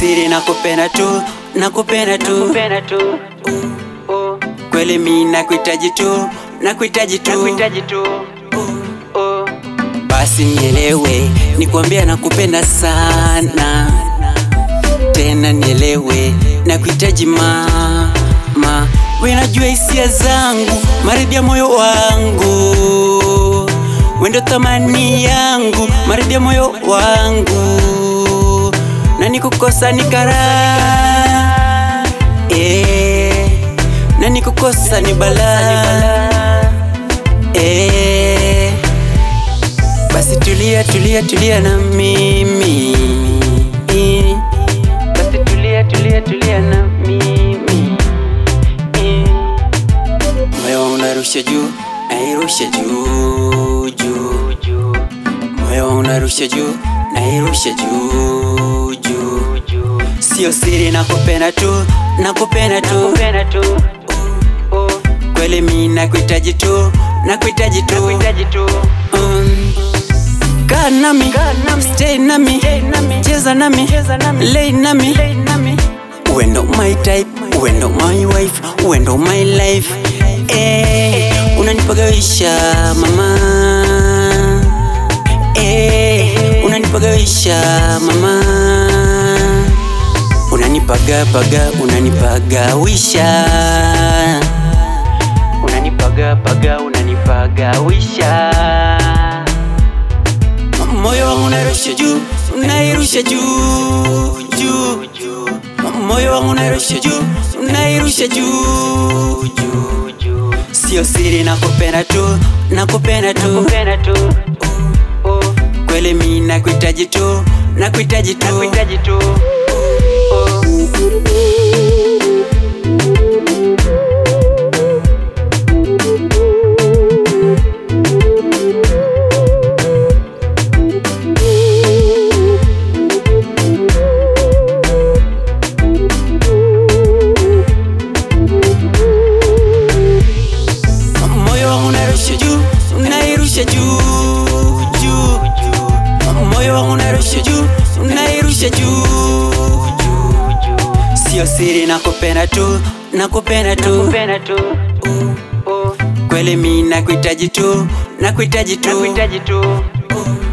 siri, nakupenda tu, nakupenda tu, nakupenda tu oh, kweli mi nakuhitaji tu, nakuhitaji tu, nakuhitaji tu oh, basi nielewe, nikwambia nakupenda sana, tena nielewe, nakuhitaji mama, we najua hisia zangu, maridhi ya moyo wangu, wendo thamani yangu, maridhi ya moyo wangu, na nikukosa ni karaha eh, na nikukosa ni balaa eh. Basi tulia tulia tulia na mimi eh. basi tulia tulia tulia na mimi eh, Moyo wangu unarusha juu nairusha juu juu juu moyo wangu unarusha juu nairusha juu juu juu sio siri nakupenda tu nakupenda tu nakupenda tu oh, kweli mi nakuhitaji tu nakuhitaji tu nakuhitaji tu um, kaa nami Kaa nami. stay nami Stay nami. cheza nami Cheza nami. lay nami Lay nami Wendo my type, wendo my wife, wendo my life eh, unanipagawisha mama eh, unanipagawisha mama unanipagapaga unanipagawisha unanipagapaga unanipagawisha moyo wangu unarusha juu unairusha juu juu juu moyo wangu unarusha juu unairusha juu juu juu sio siri nakupenda tu nakupenda tu nakupenda tu oh, kweli mi nakuhitaji tu nakuhitaji tu nakuhitaji tu oh, moyo wangu unarusha juu unairusha juu juu moyo wangu unarusha juu unairusha juu sio siri nakupenda tu nakupenda tu nakupenda tu oh, kweli mi nakuhitaji tu nakuhitaji tu nakuhitaji tu